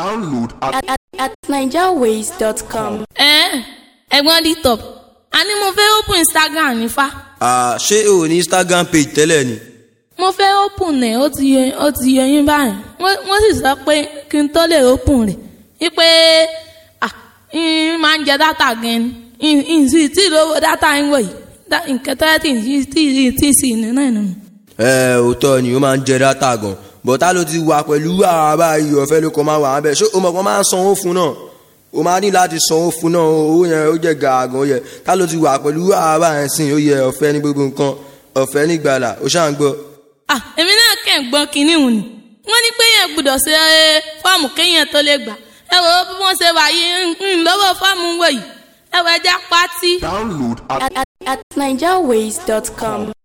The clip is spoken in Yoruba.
Download at, at, at nigerways.com. ẹ ẹ̀gbọ́n d top a ní mo fẹ́ open instagram nífa Ah, ṣé o ní instagram page tẹ́lẹ̀ ni. mo fẹ́ open ẹ̀ ó ti yẹ ó ti yẹ yín báyìí wọ́n wọ́n sì sọ pé kí n tó lè open rẹ̀ wípé ah n máa ń jẹ data gan ni n n sì tí lówó data ń wọ̀ yìí Da- nǹkan tó yẹ tí n sì tí tí sì ní náà nù. ẹ òótọ́ ni ó máa ń jẹ dátà gan bọ̀tá ló ti wà pẹ̀lú àwọn báyìí ọ̀fẹ́ ló kọ́ máa wà á bẹ̀ ṣé o mọ̀ kó máa ń sanwó fún náà o máa ní láti sanwó fún náà owó yẹn ó jẹ́ gàgàn ó yẹ tá ló ti wà pẹ̀lú àwọn báyìí sìn ó yẹ ọ̀fẹ́ ní gbogbo nǹkan ọ̀fẹ́ ní gbàlà ó ṣáà ń gbọ́. ah èmi náà kẹ́ ń gbọ́ kinní hùn ni wọ́n ní pé yẹn gbọ́dọ̀ ṣe é, fọ́ọ̀mù kéèyàn tó lè gbà ẹ wò ó bí wọ́n ṣe wà yìí ń ń lọ́wọ́ fọ́ọ̀mù wọ̀ yìí ẹ wọ ẹja pátí. download at, At, at, at nigerways.com.